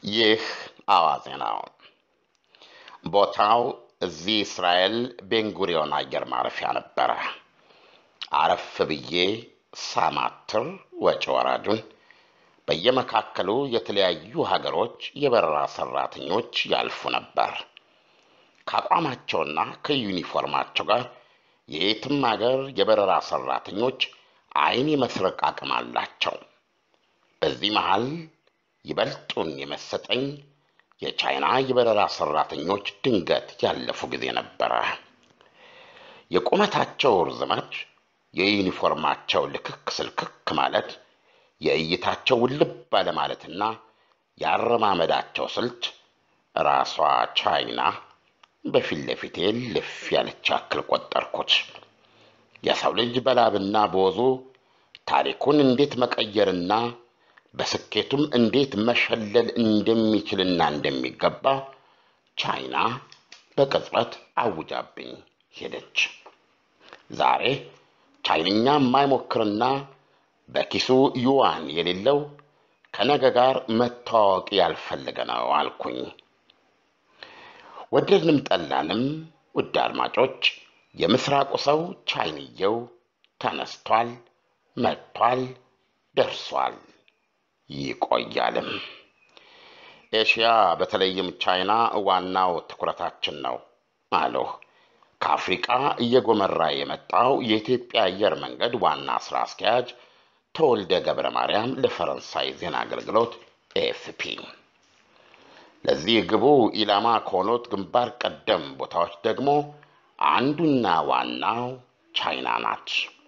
ይህ አዋዜ ነው። ቦታው እዚህ እስራኤል ቤንጉሪዮን አየር ማረፊያ ነበረ። አረፍ ብዬ ሳማትር ወጪ ወራጁን በየመካከሉ የተለያዩ ሀገሮች የበረራ ሰራተኞች ያልፉ ነበር። ከአቋማቸውና ከዩኒፎርማቸው ጋር የየትም ሀገር የበረራ ሰራተኞች ዓይን የመስረቅ አቅም አላቸው። በዚህ መሃል ይበልጡን የመሰጠኝ የቻይና የበረራ ሰራተኞች ድንገት ያለፉ ጊዜ ነበረ። የቁመታቸው ርዝመት፣ የዩኒፎርማቸው ልክክ ስልክክ ማለት፣ የእይታቸው ውልብ ባለማለትና የአረማመዳቸው ስልት ራሷ ቻይና በፊት ለፊቴ ልፍ ያለች ያክል ቆጠርኩት። የሰው ልጅ በላብና በወዙ ታሪኩን እንዴት መቀየርና በስኬቱም እንዴት መሸለል እንደሚችልና እንደሚገባ ቻይና በቅጽበት አውጃብኝ ሄደች። ዛሬ ቻይንኛ የማይሞክርና በኪሱ ዩዋን የሌለው ከነገ ጋር መተዋወቅ ያልፈለገ ነው አልኩኝ። ወደድንም ጠላንም ውድ አድማጮች፣ የምስራቁ ሰው ቻይንየው ተነስቷል፣ መጥቷል፣ ደርሷል፣ ይቆያልም። ኤሽያ በተለይም ቻይና ዋናው ትኩረታችን ነው አለሁ። ከአፍሪቃ እየጎመራ የመጣው የኢትዮጵያ አየር መንገድ ዋና ስራ አስኪያጅ ተወልደ ገብረ ማርያም ለፈረንሳይ ዜና አገልግሎት ኤኤፍፒ። ለዚህ ግቡ ኢላማ ከሆኑት ግንባር ቀደም ቦታዎች ደግሞ አንዱና ዋናው ቻይና ናት።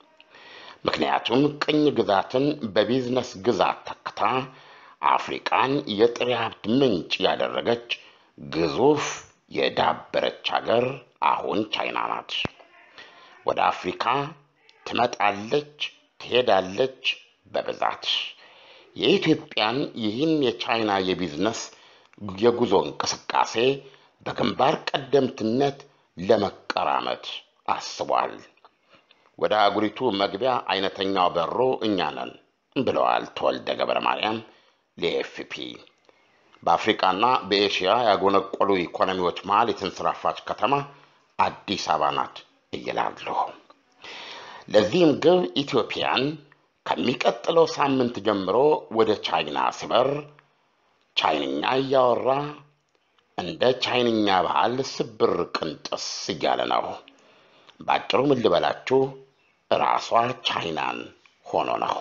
ምክንያቱም ቅኝ ግዛትን በቢዝነስ ግዛት ተክታ አፍሪቃን የጥሬ ሀብት ምንጭ ያደረገች ግዙፍ የዳበረች ሀገር አሁን ቻይና ናት። ወደ አፍሪካ ትመጣለች፣ ትሄዳለች በብዛት። የኢትዮጵያን ይህን የቻይና የቢዝነስ የጉዞ እንቅስቃሴ በግንባር ቀደምትነት ለመቀራመት አስቧል። ወደ አህጉሪቱ መግቢያ አይነተኛው በሮ እኛ ነን ብለዋል ተወልደ ገብረ ማርያም ለኤፍፒ። በአፍሪቃና በኤሽያ ያጎነቆሉ ኢኮኖሚዎች መሃል የተንሰራፋች ከተማ አዲስ አበባ ናት እይላሉ። ለዚህም ግብ ኢትዮጵያን ከሚቀጥለው ሳምንት ጀምሮ ወደ ቻይና ሲበር ቻይንኛ እያወራ እንደ ቻይንኛ ባህል ስብር ቅንጥስ እያለ ነው። በአጭሩ ምን ልበላችሁ ራሷ ቻይናን ሆኖ ነው።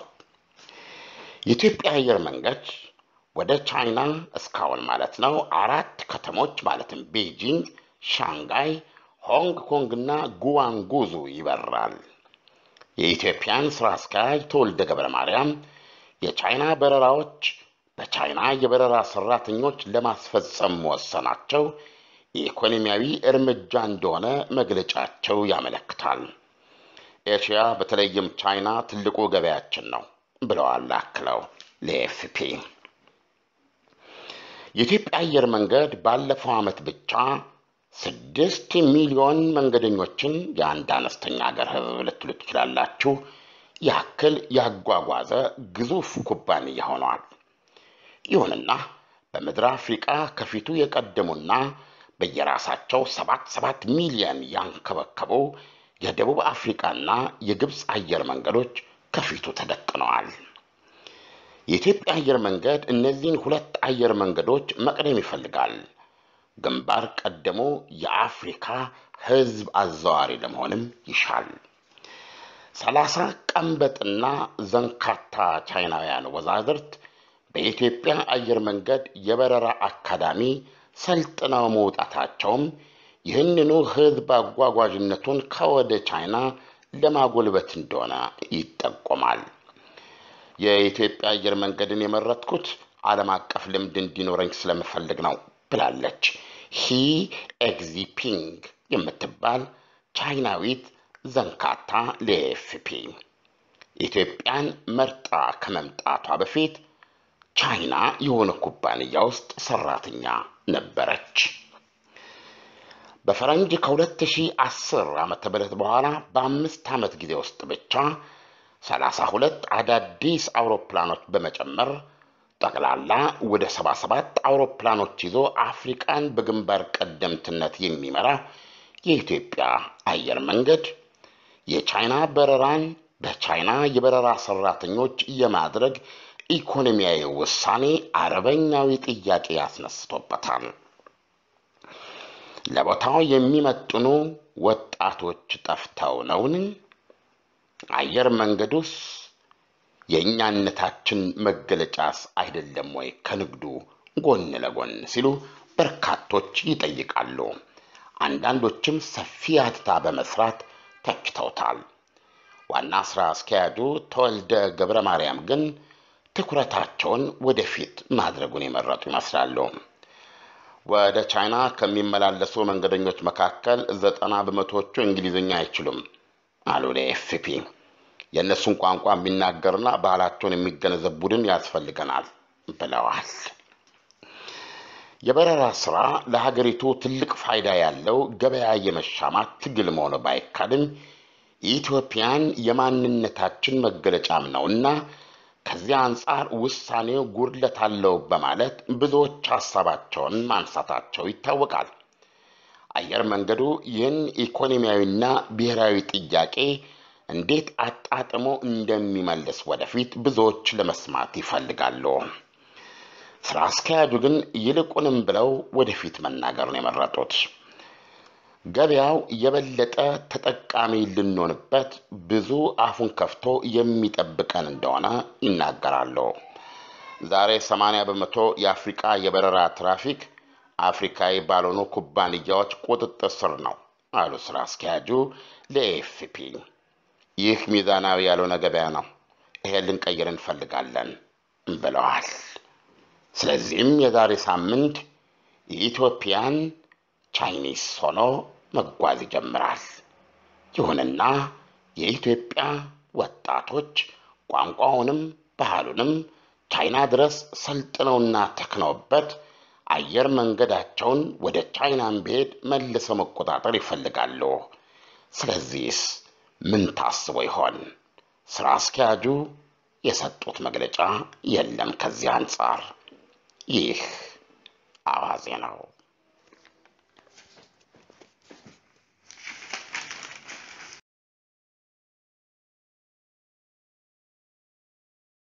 የኢትዮጵያ አየር መንገድ ወደ ቻይና እስካሁን ማለት ነው አራት ከተሞች ማለትም ቤጂንግ፣ ሻንጋይ፣ ሆንግ ኮንግ እና ጉዋንጉዙ ይበራል። የኢትዮጵያን ስራ አስኪያጅ ተወልደ ገብረ ማርያም የቻይና በረራዎች በቻይና የበረራ ሰራተኞች ለማስፈጸም መወሰናቸው የኢኮኖሚያዊ እርምጃ እንደሆነ መግለጫቸው ያመለክታል። ኤሽያ በተለይም ቻይና ትልቁ ገበያችን ነው ብለዋል አክለው ለኤፍፒ። የኢትዮጵያ አየር መንገድ ባለፈው ዓመት ብቻ ስድስት ሚሊዮን መንገደኞችን የአንድ አነስተኛ ሀገር ሕዝብ ልትሉ ትችላላችሁ ያክል ያጓጓዘ ግዙፍ ኩባንያ ሆኗል። ይሁንና በምድር አፍሪቃ ከፊቱ የቀደሙና በየራሳቸው ሰባት ሰባት ሚሊዮን ያንከበከቡ የደቡብ አፍሪቃና የግብፅ አየር መንገዶች ከፊቱ ተደቅነዋል። የኢትዮጵያ አየር መንገድ እነዚህን ሁለት አየር መንገዶች መቅደም ይፈልጋል። ግንባር ቀደሙ የአፍሪካ ህዝብ አዘዋሪ ለመሆንም ይሻል። ሰላሳ ቀንበጥና ዘንካታ ቻይናውያን ወዛዝርት በኢትዮጵያ አየር መንገድ የበረራ አካዳሚ ሰልጥነው መውጣታቸውም ይህንኑ ህዝብ አጓጓዥነቱን ከወደ ቻይና ለማጎልበት እንደሆነ ይጠቆማል። የኢትዮጵያ አየር መንገድን የመረጥኩት ዓለም አቀፍ ልምድ እንዲኖረኝ ስለምፈልግ ነው ብላለች ሂ ኤግዚፒንግ የምትባል ቻይናዊት ዘንካታ ለኤፍፒ። ኢትዮጵያን መርጣ ከመምጣቷ በፊት ቻይና የሆነ ኩባንያ ውስጥ ሰራተኛ ነበረች። በፈረንጅ ከ2010 ዓመተ ምህረት በኋላ በአምስት ዓመት ጊዜ ውስጥ ብቻ 32 አዳዲስ አውሮፕላኖች በመጨመር ጠቅላላ ወደ 77 አውሮፕላኖች ይዞ አፍሪቃን በግንባር ቀደምትነት የሚመራ የኢትዮጵያ አየር መንገድ የቻይና በረራን በቻይና የበረራ ሰራተኞች የማድረግ ኢኮኖሚያዊ ውሳኔ አረበኛዊ ጥያቄ ያስነስቶበታል። ለቦታው የሚመጥኑ ወጣቶች ጠፍተው ነውን? አየር መንገዱስ የእኛነታችን መገለጫስ አይደለም ወይ ከንግዱ ጎን ለጎን ሲሉ በርካቶች ይጠይቃሉ። አንዳንዶችም ሰፊ አትታ በመስራት ተችተውታል። ዋና ስራ አስኪያጁ ተወልደ ገብረ ማርያም ግን ትኩረታቸውን ወደፊት ማድረጉን የመረጡ ይመስላሉ። ወደ ቻይና ከሚመላለሱ መንገደኞች መካከል ዘጠና በመቶዎቹ እንግሊዝኛ አይችሉም አሉ ለኤፍፒ። የእነሱን ቋንቋ የሚናገርና ባህላቸውን የሚገነዘብ ቡድን ያስፈልገናል ብለዋል። የበረራ ስራ ለሀገሪቱ ትልቅ ፋይዳ ያለው ገበያ የመሻማት ትግል መሆኑ ባይካድም የኢትዮጵያን የማንነታችን መገለጫም ነውና ከዚያ አንጻር ውሳኔው ጉድለት አለው በማለት ብዙዎች ሀሳባቸውን ማንሳታቸው ይታወቃል። አየር መንገዱ ይህን ኢኮኖሚያዊና ብሔራዊ ጥያቄ እንዴት አጣጥሞ እንደሚመልስ ወደፊት ብዙዎች ለመስማት ይፈልጋሉ። ስራ አስኪያጁ ግን ይልቁንም ብለው ወደፊት መናገር ነው የመረጡት። ገበያው የበለጠ ተጠቃሚ ልንሆንበት ብዙ አፉን ከፍቶ የሚጠብቀን እንደሆነ ይናገራሉ። ዛሬ 80 በመቶ የአፍሪቃ የበረራ ትራፊክ አፍሪካዊ ባልሆኑ ኩባንያዎች ቁጥጥር ስር ነው አሉ ስራ አስኪያጁ ለኤፍፒ። ይህ ሚዛናዊ ያልሆነ ገበያ ነው፣ ይሄን ልንቀይር እንፈልጋለን ብለዋል። ስለዚህም የዛሬ ሳምንት የኢትዮጵያን ቻይኒስ ሆኖ መጓዝ ይጀምራል። ይሁንና የኢትዮጵያ ወጣቶች ቋንቋውንም ባህሉንም ቻይና ድረስ ሰልጥነውና ተክነውበት አየር መንገዳቸውን ወደ ቻይናን ብሄድ መልሰው መቆጣጠር ይፈልጋሉ። ስለዚህስ ምን ታስቦ ይሆን? ስራ አስኪያጁ የሰጡት መግለጫ የለም ከዚህ አንጻር። ይህ አዋዜ ነው።